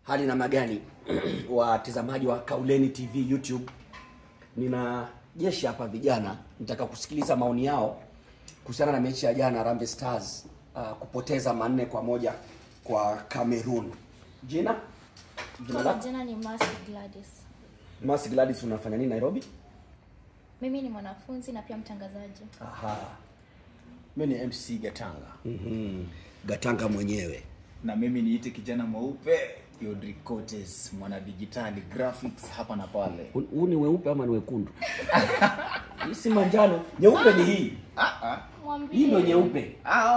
Hali namna gani watazamaji wa Kauleni TV YouTube? Nina jeshi hapa vijana, nitaka kusikiliza maoni yao kuhusiana na mechi ya jana Harambee Stars uh, kupoteza manne kwa moja kwa Cameroon. Jina? Jina Kwa lako? majina ni Mercy Gladys. Mercy Gladys, unafanya nini Nairobi? Mimi ni mwanafunzi na pia mtangazaji. Aha. Mimi ni MC Gatanga Mhm. Gatanga mwenyewe. na mimi niite kijana mweupe Yodri Cotes mwana digitali graphics hapa na pale Huu ni weupe ama ni wekundu? Hii si manjano, nyeupe ni hii. Hii ndio nyeupe.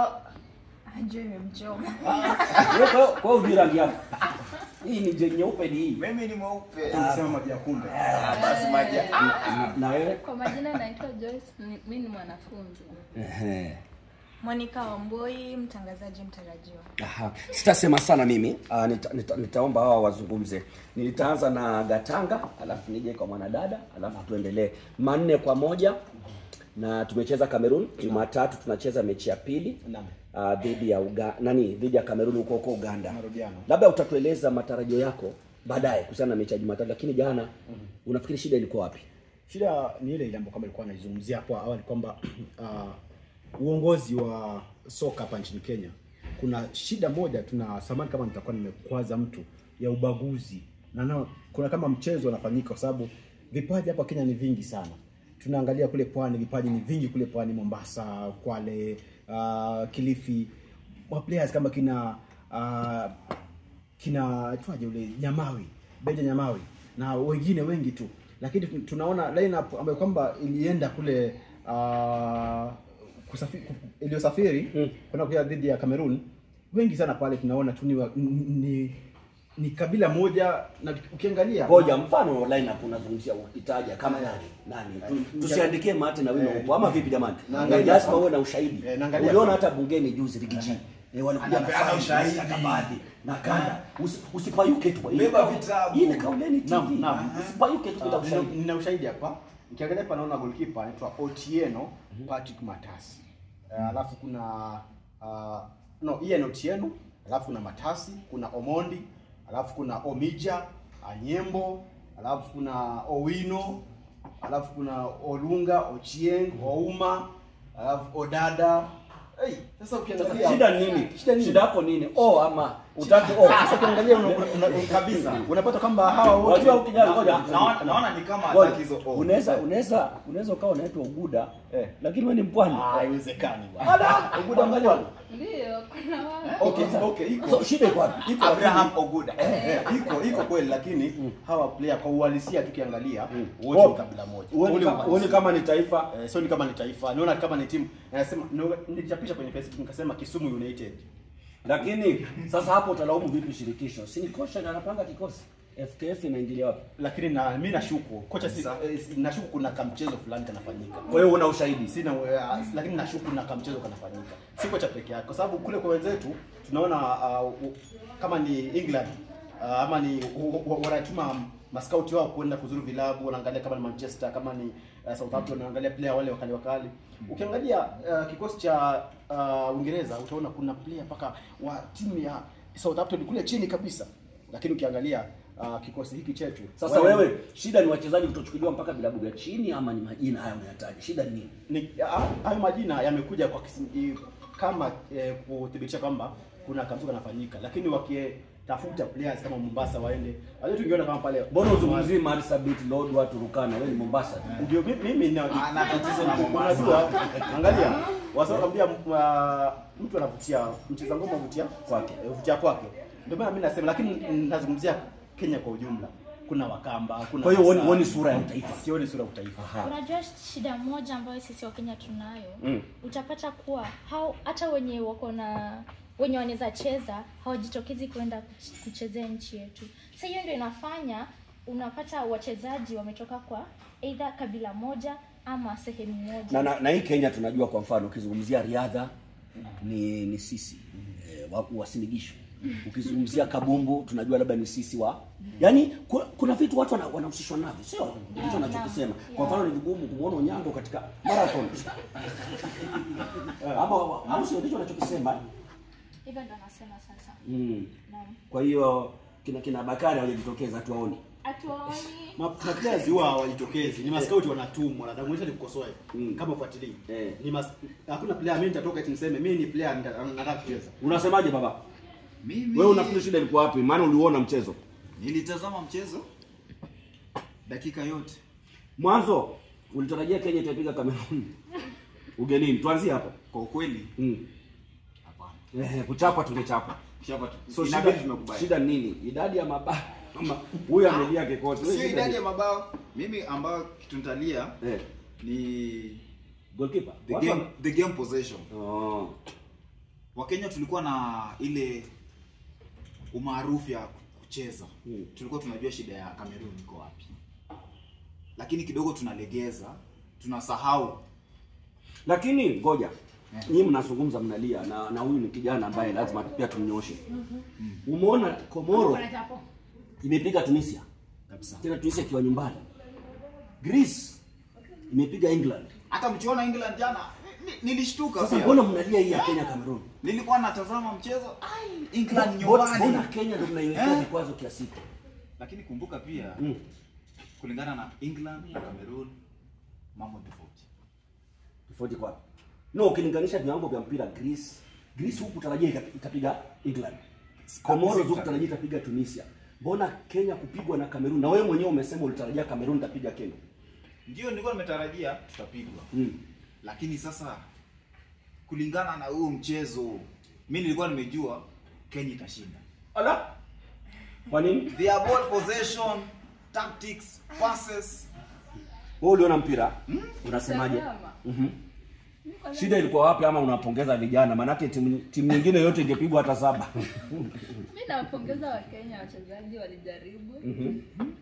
Ajue imemchoma. Wewe kwa kwa hiyo hujui rangi yako. Hii ni je- nyeupe ni hii. mimi ni mweupe Tunasema maji ya kumbe. Ah, basi maji Na- Na wewe? Kwa majina naitwa Joyce, ni- mimi ni mwanafunzi. Ehe. Monica Wamboi, mtangazaji mtarajiwa. Aha. Sitasema sana mimi. Uh, nita, nita, nitaomba hawa wazungumze. Nitaanza na Gatanga, alafu nije kwa mwanadada, alafu tuendelee. Manne kwa moja na tumecheza Cameroon. Jumatatu tunacheza mechi ya pili Naam. uh, dhidi ya Uga, nani dhidi ya Cameroon huko huko Uganda. Marudiano. Labda utatueleza matarajio yako baadaye kuhusiana na mechi ya Jumatatu, lakini jana unafikiri shida ilikuwa wapi? Shida ni ile ile ambayo kama ilikuwa naizungumzia hapo awali kwamba uh, uongozi wa soka hapa nchini Kenya kuna shida moja, tuna samani kama nitakuwa nimekwaza mtu ya ubaguzi na na, kuna kama mchezo unafanyika kwa sababu vipaji hapa Kenya ni vingi sana. Tunaangalia kule pwani, vipaji ni vingi kule pwani, Mombasa, Kwale, uh, Kilifi, wa players kama kina uh, kina twaje ule Nyamawi, Benja Nyamawi na wengine wengi tu, lakini tu- tunaona lineup ambayo kwamba ilienda kule uh, kusafi, iliyosafiri Mm. kwenda kucheza dhidi ya Cameroon, wengi sana pale tunaona tu ni, wa- ni, ni, ni kabila moja, na ukiangalia Ngoja mfano lineup unazungumzia ukitaja kama nani? Nani? Tu- Tusiandikie mate na wino upo ama vipi jamani? naangalia Lazima sana. uwe na ushahidi. Eh, naangalia Uliona sana. hata bungeni juzi Rigiji. Eh, walikuja na Anapeana faili, ushahidi. stakabadhi na kanda. Usi- Usipayuke tu. Hii Beba ni- vitabu. Hii ni Kauleni TV. Naam, naam. Usipayuke tu bila Ah, nina, ushahidi. nina ushahidi hapa. Nikiangalia hapa naona goalkeeper anaitwa Otieno Patrick Matasi. Eh, Alafu kuna uh, no Ian Otieno, alafu kuna Matasi, kuna Omondi, alafu kuna Omija, Anyembo, alafu kuna Owino, alafu kuna Olunga, Ochieng, Ouma, alafu Odada. Hey, sasa ukiangalia Shida ni nini? Shida nini? Shida yako nini? Oh ama utaki oh. Sasa ukiangalia una, una, una, kabisa unapata kwamba hawa wote Wajua ukijana ngoja. Na- naona naona ni kama Ngoja. hataki hizo oh. Unaweza unaweza unaweza ukawa unaitwa Uguda Eh. lakini wewe ni mpwani. Ah, haiwezekani bwana. Uguda mbali. Ndio, kuna wao. Okay, okay, iko. So shida iko wapi? iko Abraham lakini- Oguda Eh, eh, iko iko kweli lakini hawa player kwa uhalisia tukiangalia wote Oh. ni kabila moja. Uone Ule kama- uhalisia. uone kama ni taifa Eh, sio ni kama ni taifa. Naona kama ni timu. Nasema no- nilichapisha kwenye Facebook nikasema Kisumu United. lakini sasa hapo utalaumu vipi shirikisho? Si ni kocha ndiye anapanga kikosi? FKF inaingilia wapi? Lakini na mimi nashuku kocha si, eh, nashuku kuna kamchezo fulani kanafanyika. Kwa hiyo una ushahidi. Sina uh, lakini nashuku na kamchezo kanafanyika. Si kocha peke yake kwa sababu kule kwa wenzetu tunaona uh, u- kama ni England uh, ama ni u- u- wanatuma maskauti wao kwenda kuzuru vilabu, wanaangalia kama ni Manchester, kama ni uh, Southampton, wanaangalia player wale wakali wakali. Ukiangalia uh, kikosi cha uh, Uingereza utaona kuna player mpaka wa timu ya Southampton kule chini kabisa, lakini ukiangalia uh, kikosi hiki chetu Sasa wale- wewe shida ni wachezaji kutochukuliwa mpaka vilabu vya chini ama ni majina haya unayataja? Shida ni nini? ni ah, hayo majina yamekuja kwa kisi, i- kama eh, kuthibitisha kwamba kuna kamzuka kanafanyika, lakini wakitafuta players kama Mombasa waende, wale tungeona kama pale Mbona uzungumzie Marsabit, Lodwar, Turkana? Wewe ni Mombasa. tu. ndio mi- mimi na Ana tatizo na Mombasa. unajua, angalia wasakwambia mtu anavutia mcheza ngoma vutia kwake, eh, vutia kwake, ndio maana mimi nasema, lakini nazungumzia Kenya kwa ujumla, kuna Wakamba, kuna Kwa hiyo huoni Maasai. huoni sura ya utaifa. sioni sura ya utaifa. Unajua shida moja ambayo sisi wa Kenya tunayo Mm. utapata kuwa hao hata wenye wako na wenye wanaweza cheza hawajitokezi kwenda kuch- kuchezea nchi yetu. Sasa hiyo ndio inafanya unapata wachezaji wametoka kwa either kabila moja ama sehemu moja. Na, na, na hii Kenya tunajua kwa mfano ukizungumzia riadha ni ni sisi eh, wa- wasinigisho. Ukizungumzia kabumbu tunajua labda ni sisi wa yaani kuna, kuna vitu watu wana- wanahusishwa navyo sio ndicho nachokisema kwa mfano ni vigumu kumwona Onyango katika marathon ama au sio ndicho nachokisema Hivyo ndo nasema sasa. mm. Naam. kwa hiyo kina kina Bakari hawajajitokeza tuwaone. Hatuwaoni. Maplayers huwa hawajitokezi. Ni maskauti wanatumwa. Nataka mwisho nikukosoe. Mm. Kama ufuatilii. Eh. Ni mas... hakuna player mimi nitatoka eti niseme mimi ni player nita- nataka kucheza. Unasemaje baba? Mimi Wewe unafikiri shida ilikuwa wapi? Maana uliuona mchezo. nilitazama mchezo dakika yote. Mwanzo ulitarajia Kenya itapiga Cameroon. Ugenini. Tuanzie hapo. Kwa ukweli Mm. hapana. Eh, kuchapa tungechapa. Shapa tu. So Inabidi shida, tumekubali. shida ni nini? Idadi ya mabao ama huyu amelia kikosi. Wewe Sio shida idadi ni- ya mabao. Mimi ambao tunatalia Eh, ni goalkeeper. the Watu game, wame- the game possession. Oh. Wakenya tulikuwa na ile umaarufu ya kucheza. Hmm. Tulikuwa tunajua shida ya Cameroon iko wapi. Lakini kidogo tunalegeza, tunasahau Lakini ngoja. Eh. Nyinyi mnazungumza mnalia na na huyu ni kijana ambaye lazima pia tumnyoshe. Umeona Komoro imepiga Tunisia. kabisa. Tena Tunisia ikiwa nyumbani. Greece imepiga England. Hata mkiona England jana ni- ni- nilishtuka Sasa pia. mbona mnalia hii ya Kenya Cameroon? Nilikuwa natazama mchezo, ai England Mbona nyumbani. mbona Kenya ndio mnaiwekea Eh? vikwazo kiasi hiki? Lakini kumbuka pia Mm. kulingana na England na Cameroon mambo ni tofauti. Tofauti kwa. No, ukilinganisha viwango vya mpira Greece, Greece huku tarajia ita- itapiga England. Komoro huku tarajia itapiga Tunisia. Mbona Kenya kupigwa na Cameroon? Na wewe mwenyewe umesema ulitarajia Cameroon itapiga Kenya. Ndio nilikuwa nimetarajia tutapigwa. Mm. Lakini sasa kulingana na huu mchezo mimi nilikuwa nimejua Kenya itashinda. Ala. Kwa nini? Their ball possession, tactics, passes. Wewe uliona mpira? Unasemaje? Tazama. Mhm. Shida ilikuwa wapi ama unapongeza vijana? Maanake timu timu nyingine yote ingepigwa hata saba. Mi nawapongeza Wakenya, wachezaji walijaribu Mhm.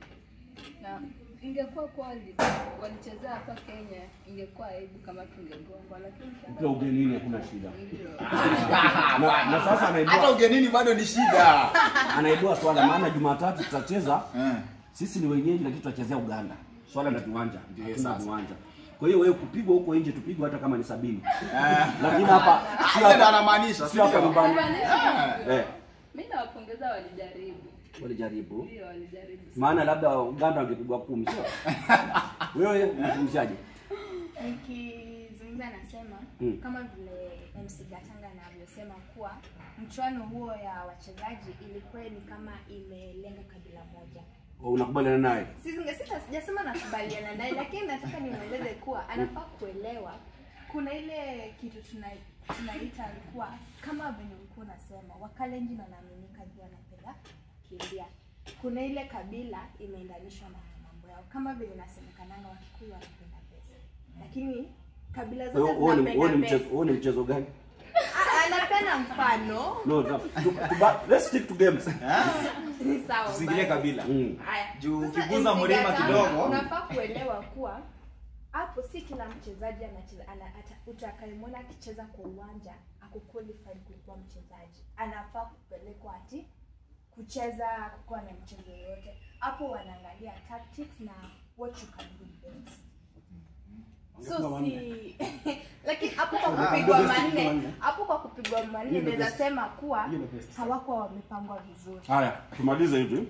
na ingekuwa kuwa wali- walichezea hapa Kenya, ingekuwa aibu kama tungegongwa, lakini Pia ugenini hakuna shida. ndio Na, na sasa Hata anaibua ugenini bado ni shida. anaibua swala maana Jumatatu tutacheza Eh. sisi ni wenyeji lakini tutachezea Uganda. Swala la viwanja. Ndio, Hatuna sasa. viwanja. Kwa hiyo wewe kupigwa huko nje tupigwe hata kama ni sabini. Lakini hapa si Hiyo ndo hapa anamaanisha, si hapa sio? nyumbani. Eh. Eh, mi nawapongeza, walijaribu, walijaribu. ndio walijaribu. Maana labda Uganda wangepigwa kumi sio? Wewe unazungumziaje? Nikizungumza nasema Mm. kama vile MC Gatanga anavyosema kuwa mchuano huo ya wachezaji ilikuwa ni kama imelenga kabila moja. Unakubaliana naye? Sizinge- sita sijasema nakubaliana naye, lakini nataka nimweleze kuwa anafaa kuelewa kuna ile kitu tuna tunaita kuwa kama venye ulikuwa unasema Wakalenjin wanaaminika juu wanapenda kimbia. Kuna ile kabila imeendanishwa na mambo yao, kama vile inasemekananga Wakikuyu wanapenda pesa, lakini kabila zote Wewe wewe ni wewe ni zinapenda mchezo pesa. wewe ni mchezo gani? Ah, Anapenda mfano No, no. Tu- tu- Let's stick to games. ni sawa. Tusiingilie basi. kabila. Mm. Haya. Juu Sasa ukiguza MC mlima Gatanga, kidogo. unafaa kuelewa kuwa hapo si kila mchezaji anacheza ana, ata- utakayemwona akicheza kwa uwanja ako qualified kukuwa mchezaji anafaa kupelekwa ati kucheza kukuwa na mchezo yoyote hapo wanaangalia tactics na what you can do best so si lakini hapo kwa kupigwa manne hapo kwa kupigwa manne naweza sema kuwa Hiyo ndio best. hawakuwa wamepangwa vizuri Haya, tumalize hivi.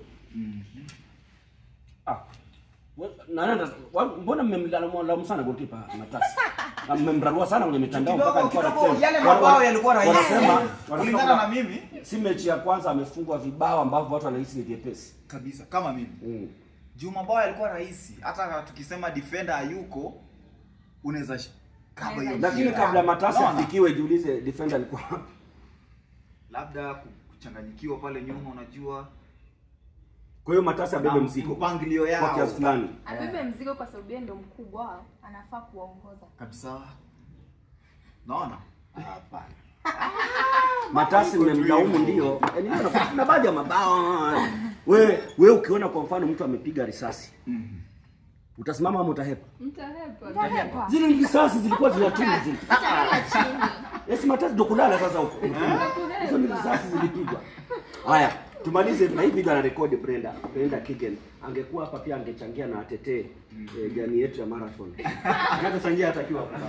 Ah. we- Naenda wa- mbona mmemlaumu sana goalkeeper Matasi? Ah, Mmemrarua sana kwenye mitandao mpaka Kidogo alikuwa kidogo anacheza. yale Wana- mabao wana- yalikuwa rahisi. Wanasema wanasema Kulingana na kwamba mimi si mechi ya kwanza amefungwa vibao ambavyo watu wanahisi ni vyepesi. kabisa kama mimi. Mm. Juu mabao yalikuwa rahisi. Hata tukisema defender hayuko unaweza sh- cover hiyo. Lakini mpira. kabla Matasi Unaona? afikiwe jiulize defender alikuwa wapi? labda ku- kuchanganyikiwa pale nyuma unajua Kwa hiyo Matasi abebe na mzigo mpangilio kwa yao kiasi fulani. abebe mzigo kwa sababu yeye ndio mkubwa wao anafaa kuwaongoza kabisa. Naona? Hapana. Matasi mmemlaumu ndio. Yaani kuna- kuna baadhi ya mabao. We we ukiona kwa mfano mtu amepiga risasi. Utasimama ama utahepa? Mtahepa. Zile risasi zilikuwa zinatuma zile. Yes, Matasi ndo kulala sasa huko. Hizo ni risasi zilipigwa. Haya, tumalize na hii video ana rekodi Brenda. Brenda Kigen. Angekuwa hapa pia angechangia na atetee eh, jani yetu ya marathon. Angechangia hata akiwa hapa.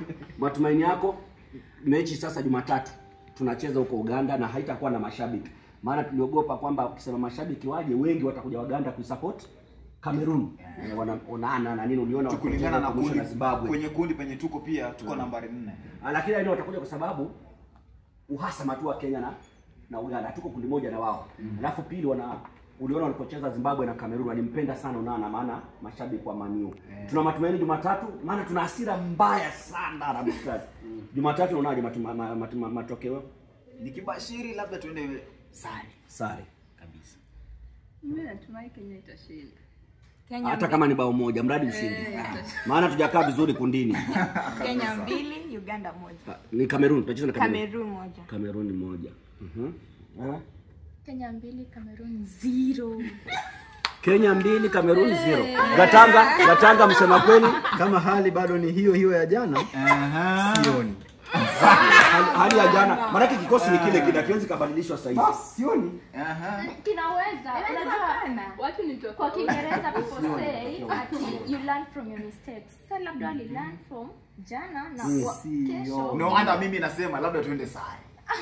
Matumaini yako mechi sasa Jumatatu tunacheza huko Uganda na haitakuwa na mashabiki. maana tuliogopa kwamba ukisema mashabiki waje wengi watakuja Waganda kuisupport Cameroon. Eh, wana- Onana na nini uliona kulingana na walipocheza kundi na Zimbabwe. kwenye kundi penye tuko pia tuko nambari nne Ah, lakini hao watakuja kwa sababu uhasama tu wa Kenya na na Uganda, tuko kundi moja na wao. Alafu pili, wana uliona walipocheza Zimbabwe na Cameroon walimpenda sana Onana, maana mashabiki wa Maniu. Tuna matumaini Jumatatu, maana tuna hasira mbaya sana Harambee Stars. Jumatatu unaonaje matu- ma- ma- matu- ma- matokeo? nikibashiri labda tuende sare Sare. kabisa Mimi natumai Kenya itashinda. Kenya, Hata kama ni bao moja, mradi mshindi. Eh, Maana tujakaa vizuri kundini. Kenya mbili, Uganda moja. Ah, Ni Cameroon, tutacheza na Cameroon. Cameroon moja. Cameroon moja. Mhm. Eh? Kenya mbili, Cameroon zero. Kenya mbili, Cameroon zero. Gatanga, Gatanga msema kweli. Kama hali bado ni hiyo hiyo ya jana, sioni. hali, hali ya jana maanake kikosi ni kile kile kiwezi kabadilishwa sasa hivi Sioni. Kinaweza. Unajua Watu ni kwa tofauti. Kiingereza people say ati you learn from your mistakes. Sasa labda wali learn from jana na wa- kesho. no hata mimi nasema labda tuende sare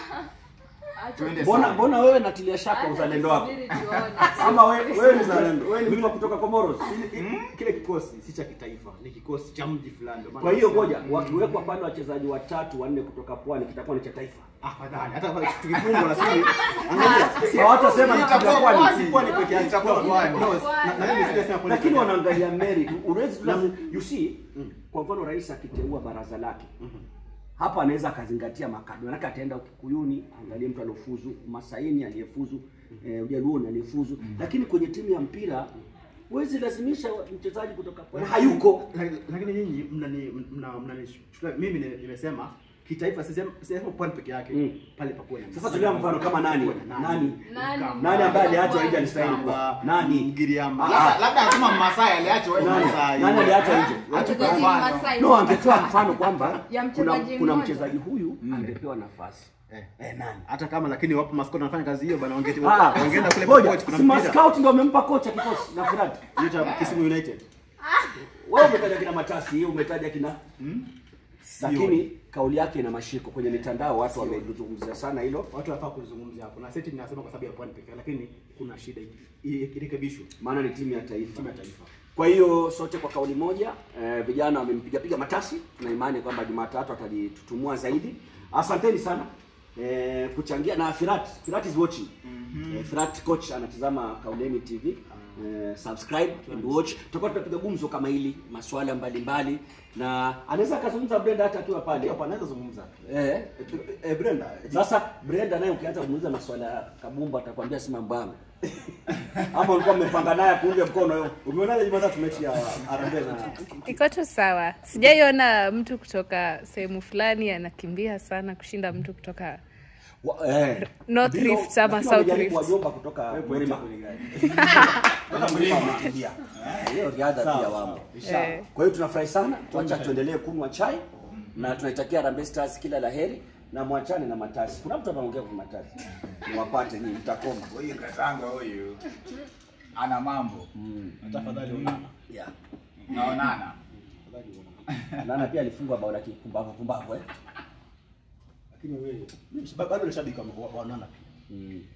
tuende mbona sare mbona wewe natilia shaka uzalendo wako Subiri tuone. ama wewe wewe ni mzalendo wewe ni mtu wa kutoka Comoros Kile kikosi si cha kitaifa, ni kikosi cha mji fulani. ndio maana kwa hiyo nasema- ngoja wakiwekwa pale wachezaji watatu wanne kutoka pwani kitakuwa ni cha taifa Afadhali hata kama tukifungwa lakini angalia hawatasema ni cha Itakuwa pwani pwani. si pwani peke yake. Itakuwa pwani. No, na- na mimi sijasema pwani lakini peke yake. wanaangalia merit uwezi tu you see kwa mfano rais akiteua baraza lake hapa anaweza akazingatia makabila manake ataenda Kikuyuni angalie mtu aliofuzu Masaini aliyefuzu eh, Ujaluoni aliyefuzu lakini kwenye timu ya mpira huwezi lazimisha mchezaji kutoka pwani hayuko Lakini- lakini nyinyi mnani mna- mnanichukulia mimi ni- nimesema kitaifa sisema sisema pwani peke yake Mm. pale pakuwe na sasa tulia mfano kama nani nani Nani? nani ambaye aliachwa nje alistahili kuwa nani Mgiriama. labda labda anasema Masai aliachwa Nani? Masai Nani aliachwa nje? Atupe Wachezaji mfano. Masai. no angetoa mfano kwamba Ya kuna, mchezaji kuna mmoja. mchezaji huyu angepewa nafasi Eh. eh, nani hata kama lakini wapo maskoti wanafanya kazi hiyo bana wangeti Ah, wangeenda kule ngoja, coach kuna si mpira mascout ndio wamempa kocha kikosi na Firati. hiyo cha Kisumu United Wewe umetaja kina Matasi, hiyo umetaja kina lakini kauli yake ina mashiko kwenye mitandao, watu wamezungumzia sana hilo, watu wanafaa kuzungumzia hapo na seti ninasema kwa sababu ya pwani peke yake lakini kuna shida i- i- irekebishwe maana ni timu ya taifa. timu ya taifa Kwa hiyo sote kwa kauli moja eh, vijana wamempiga piga Matasi. Tuna imani kwamba Jumatatu atajitutumua zaidi. Asanteni sana eh, kuchangia na Firat. Firat is watching. Eh, Firat coach anatazama Kauleni TV. Eh, subscribe and watch. Tutakuwa tunapiga gumzo kama hili, masuala mbalimbali na anaweza akazungumza Brenda hata akiwa pale. hapo anaweza zungumza Eh, eh Brenda sasa Brenda naye ukianza kumuuliza maswala ya kabumbu atakwambia si mambo yangu. Ama ulikuwa mmepanga naye kuunge mkono. umeonaje Jumatatu mechi ya Harambee na iko tu sawa sijaiona mtu kutoka sehemu fulani anakimbia sana kushinda mtu kutoka Wa- eh. North Ndio, Rift ama lakini South wamejaribu Rift. wajomba kutoka Mlima. Kutoka Mlima wamekimbia. Eh, Hiyo riadha pia wamo. Eh. Kwa hiyo tunafurahi sana, tuacha tuendelee kunywa chai na tunaitakia Harambee Stars kila laheri na mwachane na matasi. Kuna mtu anaongea kwa matasi. Niwapate nyinyi mtakoma. huyu katanga huyu ana mambo tafadhali unana Yeah. naonana Nana pia alifungwa bao la kipumbavu pumbavu eh. lakini wewe mimi bado ni shabiki wa wa- wa Onana pia Mm.